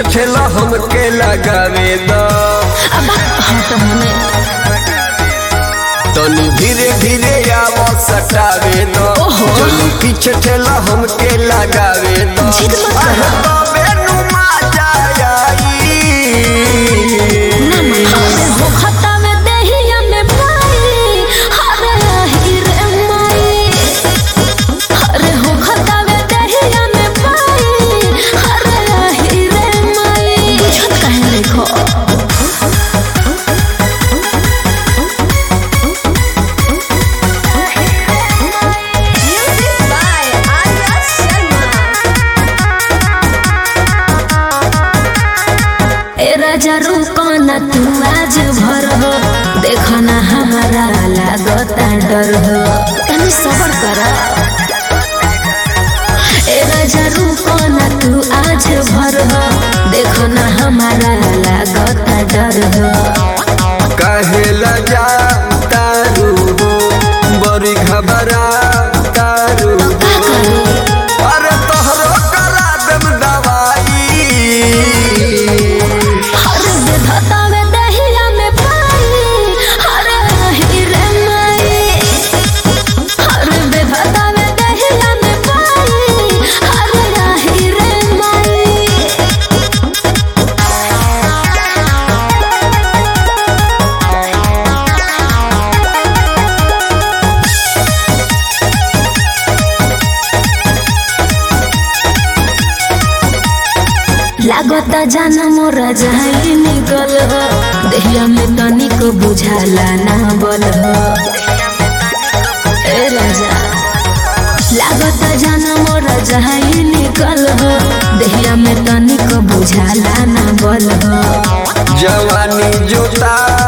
पीछे ठेला हमके लगावे द अब हाँ तो हमें तनी धीरे धीरे आव सटावे द ओहो। चली पीछे ठेला हमके लगावे द जिद मत करो। अरे तबे नु मजा आई ना मन अरे हो खता में दहिया में पाई अरे हीरे माई अरे हो खता में दहिया में पाई अरे हीरे माई बुझत काहे देखो म्यूजिक बाय आर्या शर्मा ए राजा रुको न तू आज भर हो देखो ना हमारा लागता डर हो तनी सबर कर ए राजा रुको न तू आज भर हो देखो ना हमारा लागता डर हो काहे लजा तारू हो बड़ी घबरा तारू का करू अरे तोहरो करा देम दवाई हर विधाता में दहिया में पाई हर हीरे माई हर विधाता में दहिया में पाई हर हीरे माई लागता जाना मोरा जाई निकल हो देहिया में तनिक बुझाला ना बल हो ए राजा लागता जाना मोरा जाई निकल हो देहिया में तनिक बुझाला ना बल हो जवानी जोता